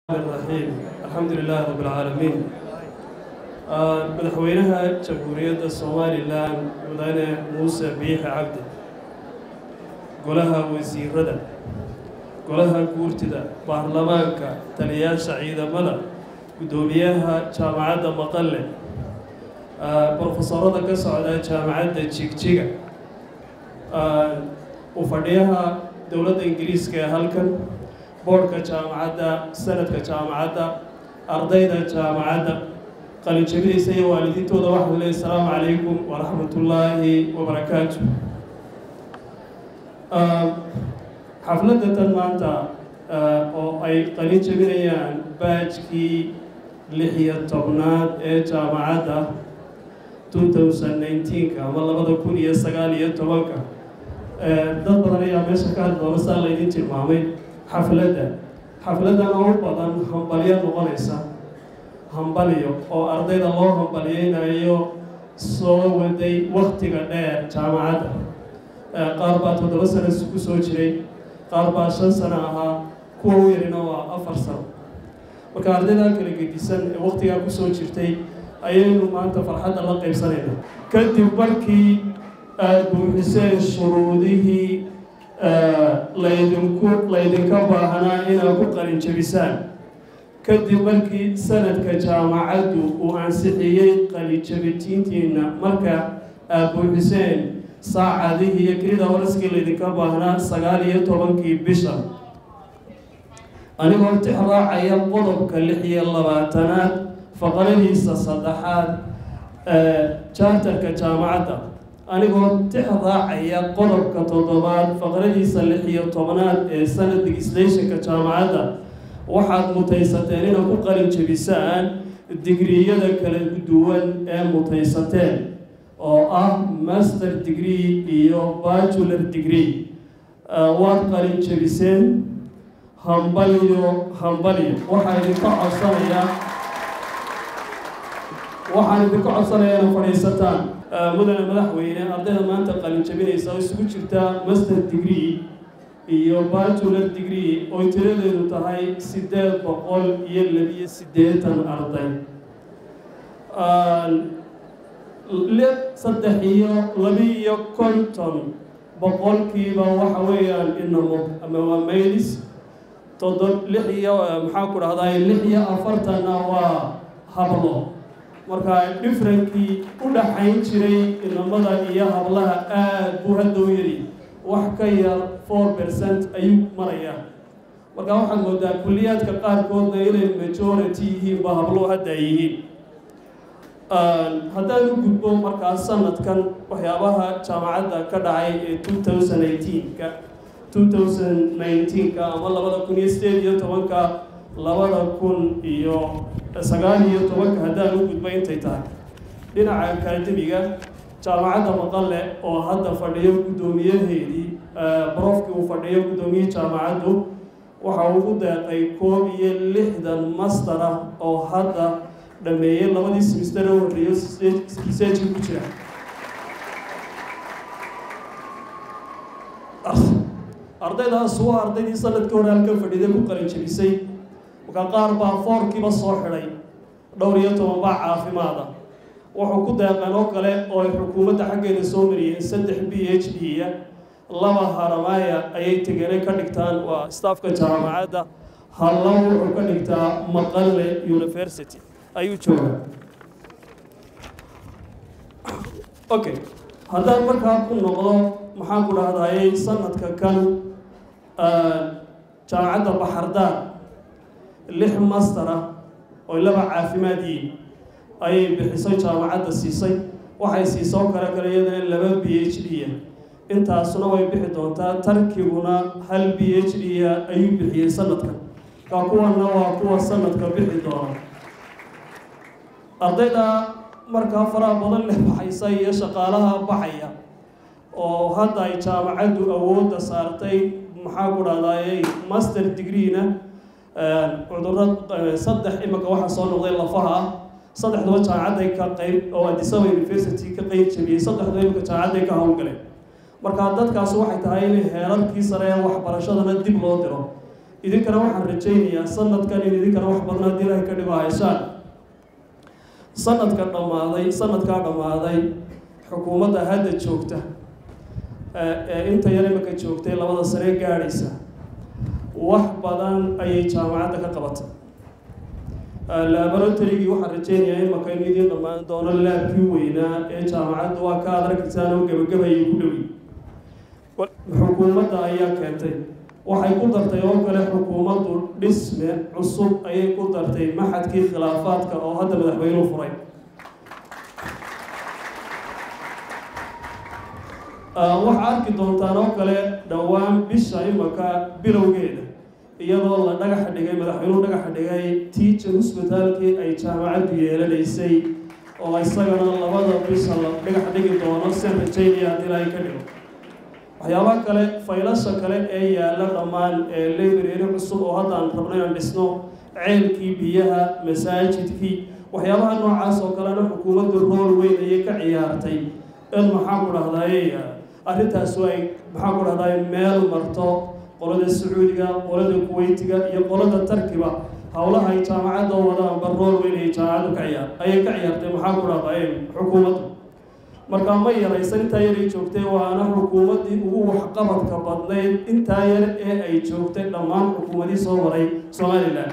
الرحيم الحمد لله رب العالمين madaxweynaha jamhuuriyadda somalilan mudane muuse biixi cabdi golaha wasiirada golaha guurtida baarlamaanka taliyaasha ciidamada guddoomiyaha jaamacadda maqalle brofesorada ka socda jaamacadda jigjiga u fadhiyaha dowladda ingiriiska ee halkan boodhka jaamacadda sanadka jaamacadda ardayda jaamacadda qalinjabinaysa iyo waalidiintooda waxaan leey asalaamu calaykum waraxmatullaahi wabarakaatu xafladda tan maanta oo ay qalin jabinayaan baajkii lix iyo tobnaad ee jaamacadda two thousand nineteenka ama labada kun iyo sagaal iyo tobanka dad badan ayaa meesha ka hadli doona saa laydin tilmaamay xafladda xafladdan oo badan hambalyo noqonaysa hambaliyo oo ardayda loo hambaliyeynayo soo waday waktiga dheer jaamacadda qaar baa toddoba sano ku soo jiray qaar baa shan sano ahaa kuwa u yarina waa afar sano marka ardaydaa kala gedisan ee waktigaa kusoo jirtay ayaynu maanta farxadda la qaybsanayna kadib markii aada buuxiseen shuruudihii laydinku laydinka baahnaa inaad ku qalin jabisaan kadib markii sanadka jaamacaddu uu ansixiyey qalijabitiintiina marka aad buuxiseen saacadihii iyo kelida waraskii laydinka baahnaa sagaal iyo tobankii bisha anigoo tixraacaya qodobka lix iyo labaatanaad faqradiisa saddexaad jaartarka jaamacadda anigoo tixraacaya qodobka toddobaad faqradiisa lix iyo tobnaad ee sanad legislationka jaamacadda waxaad mutaysateen inaad ku qalin jabisaan digriyada kala duwan ee mutaysateen oo ah master degree iyo bachelor degree waad qalin jabiseen hambaliyo hambaliyo waxaa idinka codsanayaa waxaan idinka codsanayaa ina fadhiisataan mudane madaxweyne ardayda maanta qalin jabinaysa oo isugu jirta master degree iyo bachelor degree oo tiradeedu tahay siddeed boqol iyo labiyo siddeetan arday saddex iyo labi-iyo konton boqolkiiba waxa weeyaan inamo ama waa maylis toddob lix iyo maxaa ku dhahday lix iyo afartanna waa hablo marka differenkii u dhaxayn jiray inamada iyo hablaha aada buu hadda u yari wax ka yar four percent ayuu marayaa marka waxaad moodaa kulliyaadka qaarkoodna inay majority yihiin ba hablo hadda ay yihiin haddaan u gudbo markaa sanadkan waxyaabaha jaamacadda ka dhacay ee two thousand eighteenka two thousand nineteenka ama labada kun iyo sideed iyo tobanka labada kun iyo sagaal iyo tobanka haddaan u gudbo intay tahay dhinaca akademiga jaamacadda maqale oo hadda fadhiyo guddoomiyaheedii brofkii uu fadhiyo guddoomiyihii jaamacaddu waxa uu u deeqay koob iyo lixdan master ah oo hadda dhameeyey labadii simister u horreeyo researchka ku jira ardaydaas waa ardaydii sanadkii hore halkan fadhiiday ku qalin jabisay marka qaar baa foorkiiba soo xidhay dhowr iyo toban baa caafimaada wuxuu ku deeqeen oo kale oo ay xukuumadda xaggeeda soo mariyeen saddex b h d-ya laba haramaaya ayay tegenay ka dhigtaan waa staafka jaamacadda hallo wuxuu ka dhigtaa maqalle university ayuu joogaa okay haddaan markaa ku noqdo maxaan ku dhahdayay sanadka kan jaamacadda baxardaar lix master ah oo laba caafimaad yihiin ayay bixisay jaamacadda siisay waxay siisoo kale kale iyadana laba b h d-ya intaasuna way bixi doontaa tarkiguna hal b h d-ya ayuu bixiyey sanadkan ka kuwana waa kuwa sanadka bixi doona ardayda markaa faraha badan leh baxaysa iyo shaqaalaha baxaya oo hadda ay jaamacaddu awoodda saartay maxaa ku dhahdaayey master degree-na cudurro saddex imika waxaa soo noqday lafaha ah saddexduba jaamacadday ka qeyb oo adisaba university ka qeyb jabiyey saddexduba imika jaamacadday ka howlgaleen marka dadkaasi waxay tahay inay heerarkii sare ee waxbarashadana dib loo diro idinkana waxaan rajaynayaa sanadkan in idinkana wax badan haddii ilahay ka dhigo haysaan sanadka dhammaaday sanadkaa dhammaaday xukuumadda hadda joogta ee inta yar imaka joogtay labada sane gaadhaysa wax badan ayay jaamacadda ka qabatay laboratorygii waxaan rajeynayaa imaka in idiin dhammaan doono laabkii weynaa ee jaamacadda waa ka adaragtisaan oo gebagabayay ku dhowi xukuumadda ayaa keentay waxay ku dartay oo kale xukuumaddu dhisme cusub ayay ku dartay maxadkii khilaafaadka oo hadda madaxweynuhu furay waxaa arki doontaan oo kale dhowaan bisha imaka bilowgeeda iyadoo la dhagaxa dhigay madaxweynuhu dhagaxa dhigay teacher hosbitaalkii ay jaamacaddu yeelanaysay oo isagana labada bisha la dhagax dhigi doono sen rajaynaya haddii ilaahay ka dhigo waxyaabaha kale faylasha kale ee yaalla dhammaan ee library cusub oo hadda aan rabno inaan dhisno ceelkii biyaha masaajidkii waxyaabaha noocaas oo kalena xukuumaddu rool weyn ayay ka ciyaartay in maxaan ku dhahdaye arrintaasu ay maxaan ku dhahdaye meel marto qolada sacuudiga qolada kuweytiga iyo qolada tarkiba howlaha ay jaamacadda wadaanba rool weyn ayay jaamacaddu ka ciyaar ayay ka ciyaartay maxaan ku dhahdaye xukuumaddu markaa ma yaraysan intaa yar ay joogtay waana xukuumaddii ugu waxqabadka badnayd intaa yar ee ay joogtay dhammaan xukuumadii soo maray somalilan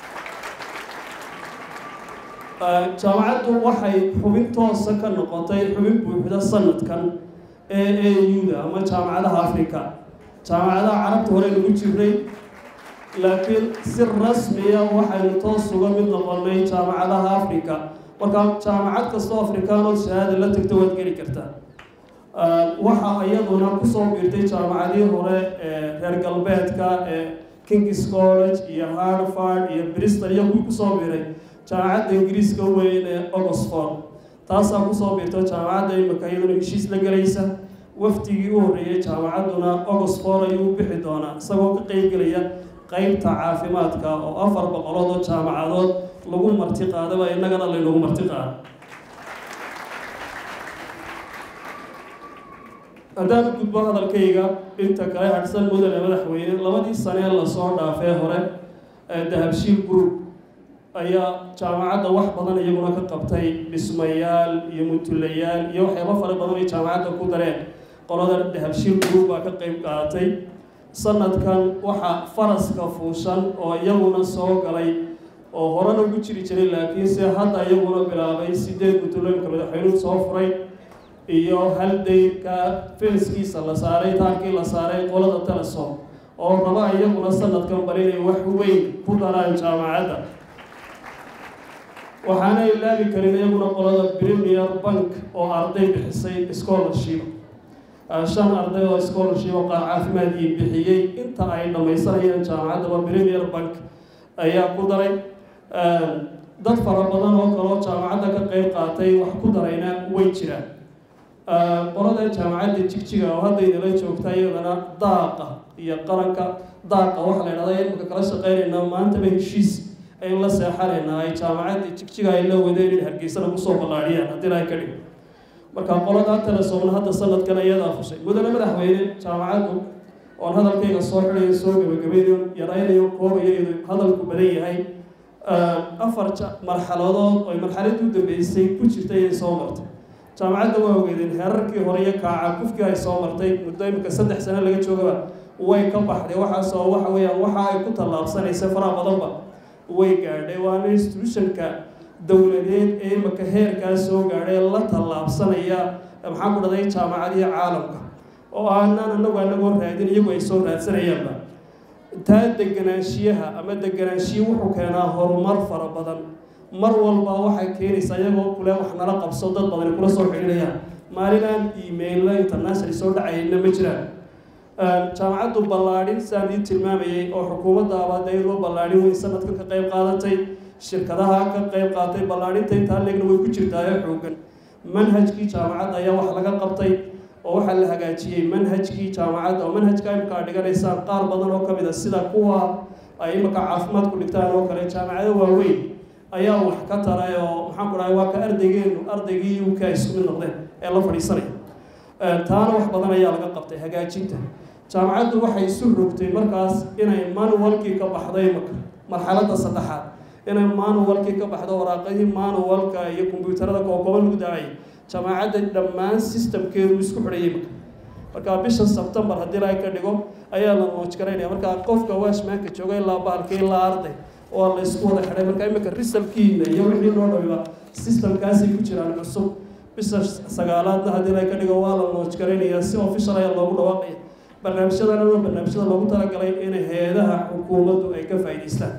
jaamacaddu waxay xubin toosa ka noqotay xubin buuxda sanadkan ee e u-da ama jaamacadaha africa jaamacadaha carabta hore lagu jiray laakiin si rasmiya waxaynu toos uga mid noqonay jaamacadaha africa markaa jaamacad kastoo afrikaanood shahaada la tagto waad geli kartaa waxa iyaduna kusoo biirtay jaamacadii hore ee reer galbeedka ee kings college iyo harvard iyo bristol iyo kuwii kusoo biiray jaamacadda ingiriiska weyn ee oxford taasaa kusoo biirta jaamacadda imika iyaduna heshiis la gelaysa wafdigii u horreeyay jaamacadduna oxford ayuu u bixi doonaa isagoo ka qeybgelaya qeybta caafimaadka oo afar boqolood oo jaamacadood lagu marti qaadaba innagana laynagu marti qaado haddaan u gudbo hadalkayga inta kale hadhsan mudane madaxweyne labadii sanee lasoo dhaafee hore ee dahabshiil group ayaa jaamacadda wax badan iyaguna ka qabtay dhismayaal iyo mutulayaal iyo waxyaaba fara badan ay jaamacadda ku dareen qolada dahabshiil group baa ka qeyb qaadatay sanadkan waxaa faraska fuushan oo iyaguna soo galay oo horena ugu jiri jiray laakiinse hadda iyaguna bilaabay sideed mutulooyinka madaxweynuhu soo furay iyo hal dayrka fenskiisa la saaray taarkii la saaray qolada telesom oo raba iyaguna sanadkan bal inay wax weyn ku daraan jaamacadda waxaana ilaabi karin iyaguna qolada premier bank oo arday bixisay scholarship shan arday oo scholarship oo qaar caafimaadkii bixiyey inta ay dhammaysanayaan jaamacaddaba premier bank ayaa ku daray dad fara badan oo kaloo jaamacadda ka qeyb qaatay wax ku darayna way jiraan qolada jaamacadda jigjiga oo hadda idinla joogta iyadana daaqa iyo qaranka daaqa waxa la idhahda imika kala shaqeynayna maantaba heshiis aynu la seexanaynaa ay jaamacadda jigjiga ay la wadeen in hargeysana kusoo ballaadhiyaan haddii lahay ka dhigo marka qolada telesoomna hadda sanadkan iyadaa fushay mudane madaxweyne jaamacaddu oon hadalkayga soo xidayo soo gabagabaynayo yaraynayo koobayo iyadu hadalku badan yahay afar marxaladood oy marxaladii u dambeysay ku jirtay ayay soo martay jaamacadda waa ogeedeen heerarkii hore iyo kaaca kufkii ay soo martay muddo imika saddex sano laga joogaba way ka baxday waxaasoo waxa weeyaan waxa ay ku tallaabsanaysa faraha badanba way gaadhay waana institutionka dowladeed ee imika heerkaa soo gaadhay la tallaabsanaya maxaan ku dhahday jaamacadii caalamka oo aanaan anagu anagoo raadin iyagu ay soo raadsanayaanba taa deganaanshiyaha ama deganaanshiya wuxuu keenaa horumar fara badan mar walba waxay keenaysaa iyagoo kule wax nala qabso dad badani kula soo xidhiidhayaan maalinaan emailla international soo dhacayna ma jiraan jaamacaddu ballaadhin sidaan ii tilmaamayay oo xukuumadda abaadayadoo ballaadhin weyn sanadkan ka qayb qaadatay shirkadaha ka qayb qaatay ballaadhinta intaa leegna way ku jirtaayo xoogan manhajkii jaamacadda ayaa wax laga qabtay oo waxaa la hagaajiyey manhajkii jaamacadda oo manhajka imika ad dhiganaysaan qaar badan oo ka mid a sida kuwa ay imika caafimaad ku dhigtaan oo kale jaamacado waaweyn ayaa wax ka taray oo maxaan ku dhahay waa ka ardaygeenu ardaygii uk isku mid noqdeen ee la fadhiisanaya taana wax badan ayaa laga qabtay hagaajinta jaamacaddu waxay isu rogtay markaas inay manualkii ka baxday maka marxaladda saddexaad inay manualkii ka baxdo waraaqadii manualka iyo kombyuutarada kookoba lagu daacay jaamacadda dhammaan systemkeedu isku xidhayay maka markaa bisha sebtembar haddii laga ka dhigo ayaa la mooj garaynaya markaa qofka washmaanka jooga ilaa bahalka ilaa arday oo la isku wada xidhay marka imika risalkiina iyo wixii loo dhawiba systemkaasay ku jiraan cusub bisha sagaalaadna haddii laga ka dhigo waa la mooj garaynaya si official ayaa loogu dhawaaqaya barnaamijyadana waa barnaamijyada loogu talagalay in hay-adaha xukuumaddu ay ka faa'idaystaan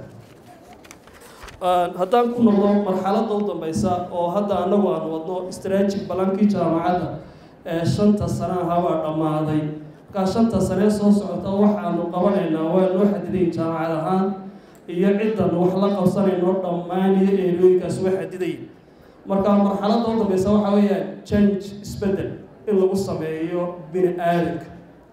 haddaan ku noqdo marxaladda u dambeysa oo hadda anagu aan wadno strategic balankii jaamacadda ee shanta sana ahabaa dhammaaday markaa shanta sanee soo socota waxaanu qabanaynaa waa noo xadidayn jaamacad ahaan iyo ciddan wax la qabsanayno dhammaan iyo eerooyinkaas waa xadiday marka marxaladda u dambeysa waxaa weeyaan change isbeddel in lagu sameeyo bini aadanka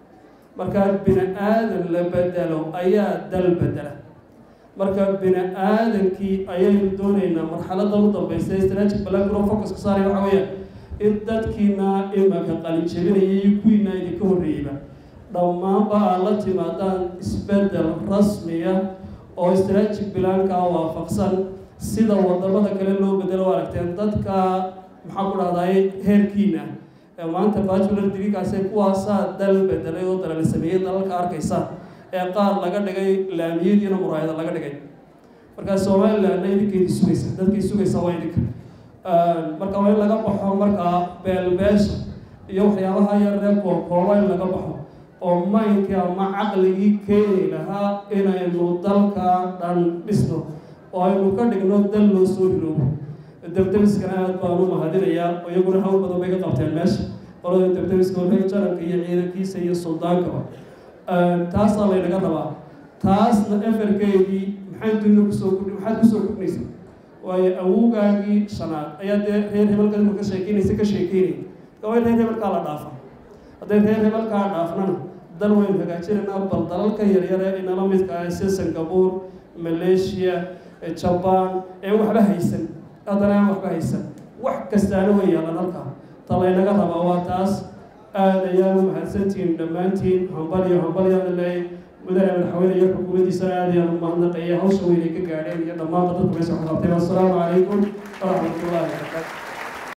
markaa bini aadan la bedelo ayaa dal bedela marka bini aadankii ayaynu doonaynaa marxaladda u dambeysa strategic balangro focuska saaraya waxaa weeyaan in dadkiina imaka qalinjabinaya iyo kuwiina idinka horreeyeyba dhammaanba aad la timaadaan isbeddel rasmiya oo strategic bilaankaa waafaqsan sida wadamada kale loo bedelo aragteen dadka maxaa ku dhahday heerkiina ee maanta bachelor digrigaasee kuwaasaa dal bedelay oo dalala sameeyey dalalka arkaysa ee qaar laga dhigay laamiyadiina muraayada laga dhigay markaa somalilandna idinkeydii sugaysa dadkii sugaysa waa idinka marka waa in laga baxo markaa beelbeesha iyo waxyaabaha yaree kookooba in laga baxo oo maynkii ama caqligii keeni lahaa inaynu dalka dhan dhisno oo aynu ka dhigno dal loo soo hiloobo debdemiskana aad baan u mahadinayaa oo iyaguna hawl badan bay ka qabteen meesha qolada debdemiska walahi jaranka iyo ciidankiisa iyo suldaankaba taasaa laynaga rabaa taasna eferkeedii maxay dunida kusoo kudhi maxaad kusoo kudhnaysa waayo awowgaagii shanaad ayaa dee reer hebelka imika ka sheekeynaysa ka sheekeynaya marka waa in reer hebelkaa la dhaafa hadday reer hebelkaa dhaafnana dal waynu hagaajinaynaa bal dalalka yaryare inala midka ah sida singapore malaysia jabaan ee waxba haysan haddana aan waxba haysan wax kastaana way yaalan halkaa ta laynaga rabaa waa taas aad ayaan u mahadsantihiin dhammaantiin hambal iyo hambal yaan leey mudane madaxweyne iyo xukuumaddiisana aad ayaan u mahadnaqaya hawsha weynay ka gaadheen iyo dhammaanba dadku meesha waxqabteen wassalaamu calaykum waraxmatullaahi wabarakaatu